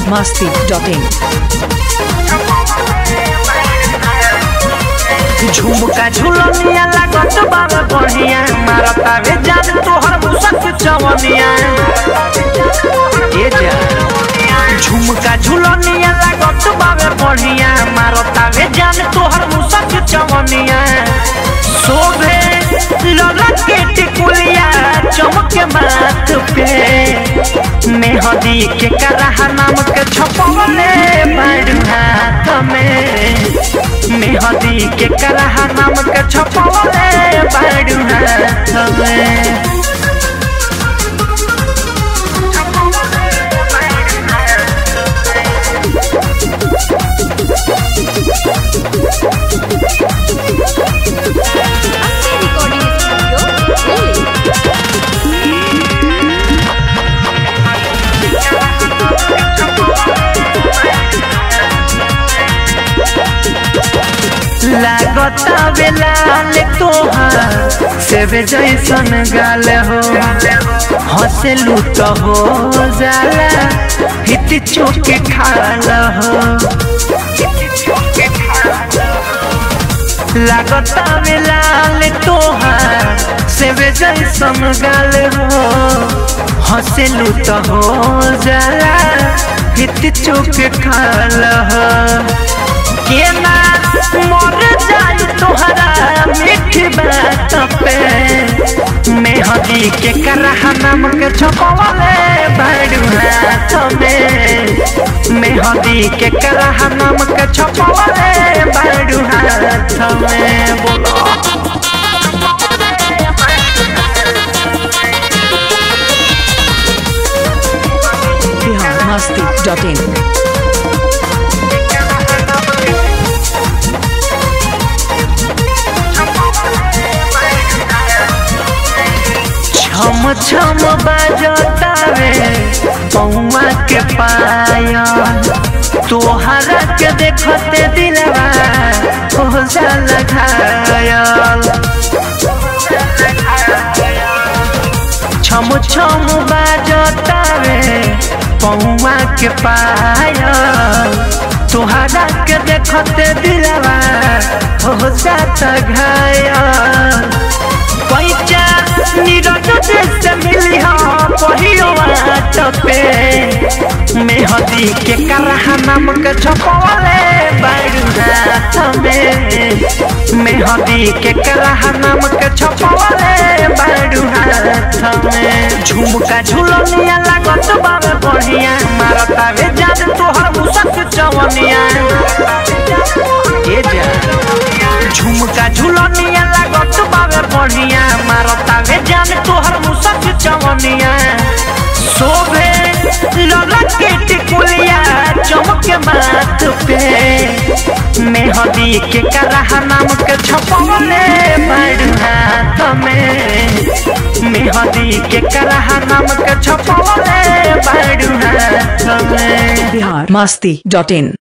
masti.in. झुमका झुलनिया लागत बाबा बढ़िया मारता वे जान तोहर मुसक चवनिया ए जा झुमका झुलनिया लागत बाबा बढ़िया मारता वे जान तोहर मुसक चवनिया शोभे ललक के टिकुलिया चमके माथ पे मेहदी के करहा नाम के छपवले बाड़ हाथ में मेहदी के करहा नाम के छपवले बाड़ हाथ में recording studio, Delhi. लागता बेलाल तोहार सेवे जैसन गाल हो हंसे लूट हो जाला हित चोके खाल हो लागता बेलाल तोहार सेवे जैसन गाल हो हंसे लूट हो जाला हित चोके खाल हो केना मर जाई तोहरा मीठी बात पे मेहदी के करहा नाम के छपवले बाड़ू हाथ में मेहदी के करहा नाम के छपवले बाड़ू हाथ में बोलो Bihar masti.in. छम छम बाजतावे पौवा के पाया तोहरा के देखते दिलवा हो जाला घायल छम छम बाजतावे पौवा के पाया तोहरा के देखते दिलवा हो जाता घायल पैचा नीरज से मिली हाँ पहियो बात पे मेहदी के करहा नाम के छपवले बाड़ू हाथ में मेहदी के करहा नाम के छपवले बाड़ू हाथ में झुमका झुलनिया लागत बाबे बढ़िया मारता वे जान तोहर मुसक चवनिया ए जा झुमका झुलनिया लागत बाबे बढ़िया मारता वे जान तोहर मुसक चवनिया शोभे ललक के टिकुलिया चमके माथ पे मेहदी के करहा नाम के छपवले बाड़ू हाथ में मेहदी के करहा नाम के छपवले बाड़ू हाथ में Bihar masti.in.